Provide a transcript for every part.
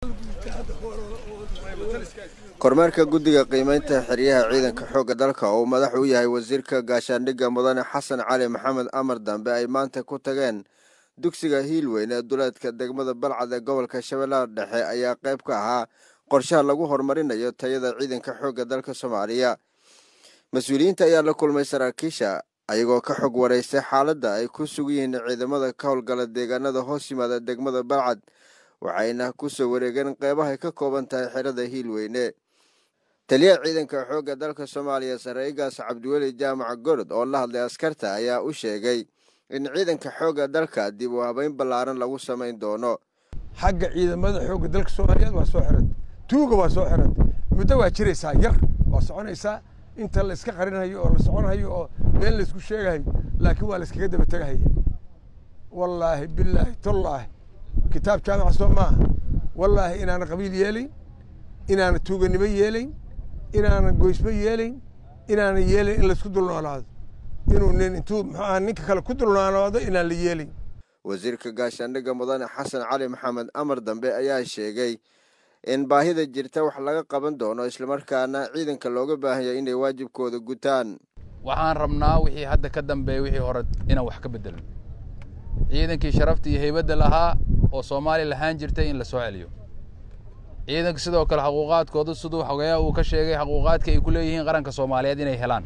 kormeerka guddiga qiimeynta xeryaha ciidanka xoogga dalka oo uu madax u yahay wasiirka gaashaandhigga mudane xasan cali maxamed amar dambe ay maanta ku tageen dugsiga hiilweyn ee duleedka degmada balcad ee gobolka shabeellaha dhexe ayaa qayb ka ahaa qorshaha lagu horumarinayo tayada ciidanka xoogga dalka soomaaliya mas-uuliyiinta ayaa la kulmay saraakiisha ayagoo ka xog waraystay xaaladda ay ku sugan yihiin ciidamada ka howlgala deegaanada hoos yimaada degmada balcad waxayna ku soo wareegeen qeybahay ka kooban tahay xerada hiilweyne taliyaha ciidanka xoogga dalka soomaaliya saraa'igaas cabdiweli jaamac gorod oo la hadlay askarta ayaa u sheegay in ciidanka xoogga dalka dib u habeyn ballaaran lagu samayn doono xagga ciidamada xoogga dalka soomaaliyeed waa soo xiran tuuga waa soo xiran muddo waa jiraysaa yar waa soconaysaa inta la iska qarinayo oo la soconhayo oo been laysku sheegahayo laakiin waa la iskaga daba tegahaya wallaahi bilaahi tollaahi kitaab jaamaca soo maaha wallaahi inaana qabiil yeelayn inaana tuuganimo yeelayn inaana goysmo yeelayn inaana yeelayn in laysku dulnoolaado inuu nin intuu muxuu aha ninka kale ku dulnoolaado inaan la yeelayn wasiirka gaashaandhigga mudane xasan cali maxamed amar dambe ayaa sheegay in baahida jirta wax laga qaban doono islamarkaana ciidanka looga baahanya inay waajibkooda gutaan waxaan rabnaa wixii hadda ka dambeeya wixii hore inaan wax ka bedelin ciidankii sharafta iyo heybadda lahaa oo soomaaliya lahaan jirtay in la soo celiyo ciidanka sidoo kale xaquuqaadkooda siduu xogeeyaha uu ka sheegay xaquuqaadka ay ku leeyihiin qaranka soomaaliyeed inay helaan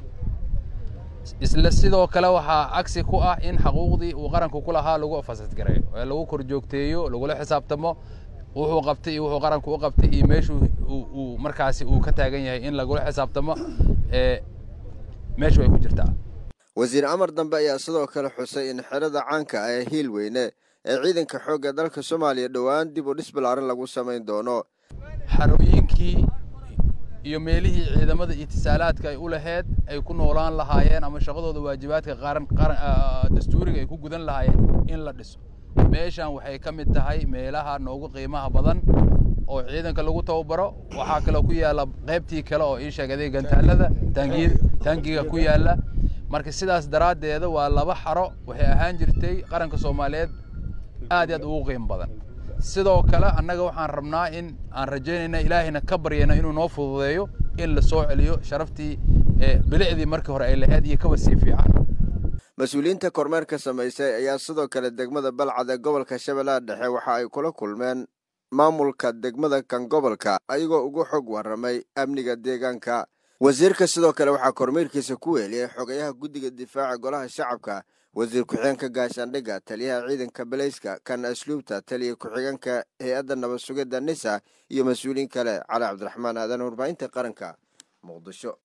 isla sidoo kale waxaa cagsi ku ah in xaquuqdii uu qaranku ku lahaa lagu fasadgareeyo ee lagu korjoogteeyo lagula xisaabtamo wuxuu qabtay iyo wuxuu qaranku u qabtay iyo meeshuu uu markaasi uu ka taagan yahay in lagula xisaabtamo ee meeshu ay ku jirtaa wasiir amar dambe ayaa sidoo kale xusay in xerada caanka ah ee hiilweyne ee ciidanka xoogga dalka soomaaliya dhowaan dib u dhis ballaaran lagu samayn doono xarooyinkii iyo meelihii ciidamada itisaalaadka ay u laheyd ay ku noolaan lahaayeen ama shaqadooda waajibaadka qaran qaran dastuuriga ay ku gudan lahaayeen in la dhiso meeshan waxay ka mid tahay meelaha noogu qiimaha badan oo ciidanka lagu tababaro waxaa kaloo ku yaalla qaybtii kale oo ii sheegaday gantaalada taangiy taangiga ku yaalla marka sidaas daraaddeeda waa laba xaro waxay ahaan jirtay qaranka soomaaliyeed aad iyo aad ugu qiimo badan sidoo kale annaga waxaan rabnaa in aan rajaynayna ilaahayna ka baryayna inuu noo fududeeyo in la soo celiyo sharaftii bilicdii markii hore ay lahayd iyo kaba sii fiican mas-uuliyiinta kormeerka samaysay ayaa sidoo kale degmada balcad ee gobolka shabeellaha dhexe waxa ay kula kulmeen maamulka degmada kan gobolka ayagoo ugu xog warramay amniga deegaanka wasiirka sidoo kale waxaa kormeerkiisa ku weeliyey xogayaha guddiga difaaca golaha shacabka wasiir ku-xigeenka gaashaandhigga taliyaha ciidanka baleyska kan asluubta taliya ku-xigeenka hay-adda nabad sugidda nisa iyo mas-uuliyiin kale cali cabdiraxmaan aadan warbaahinta qaranka muqdisho